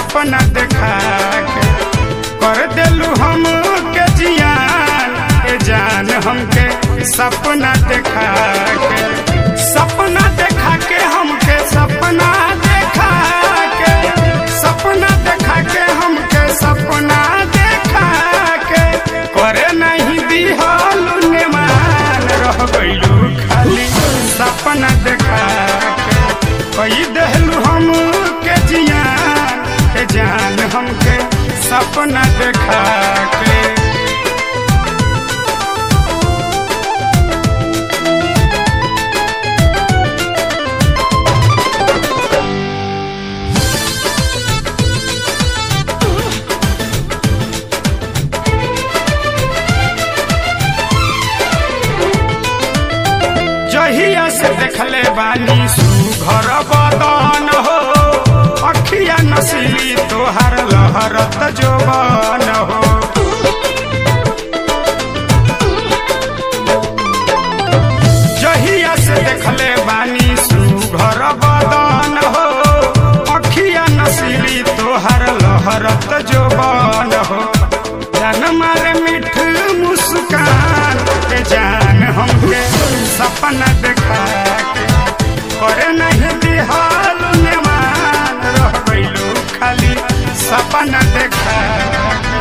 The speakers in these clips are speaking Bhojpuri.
सपना देखा के कर देलू हम के जियान ए जान हमके सपना देखा के सपना देखा के हमके सपना देखा के सपना देखा के हमके सपना देखा के करे नहीं दिहलू नेमान रह गइलू खाली सपना देखा के कई देहलू हम के जियान के जान हमके सपना देखा के जहिया से देखले बानी सुघर बदन हो अखिया नसीली तोहर लहरत जोबन हो जहिया से देखले बानी सुघर बदन हो अखिया नसीली तोहर लहरत जोबन हो जान मारे मिठ मुस्कान के जान हमके सपना देखा के करे नहीं दिहाल नेमान रह गइलू खाली सपना देखा के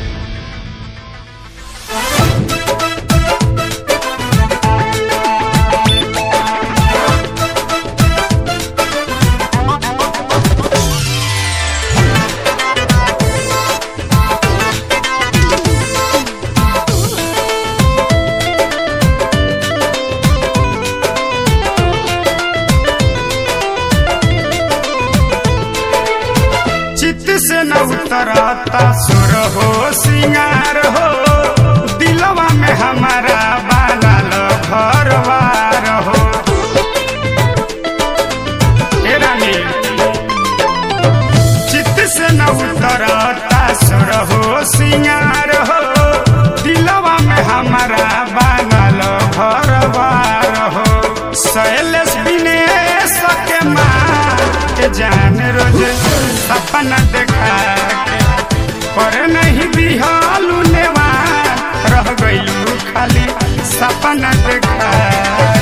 चित से न उतरता सुर हो सिंगार हो दिलवा में हमारा बानल घरवार हो हे रानी चित से न उतरता सुर हो सिंगार हो दिलवा में हमारा बानल घरवार हो शैलेश विनेश के माँ के जान रोज सपना देखा के पर नहीं बिहालू नेवान रह गइलू खाली सपना देखा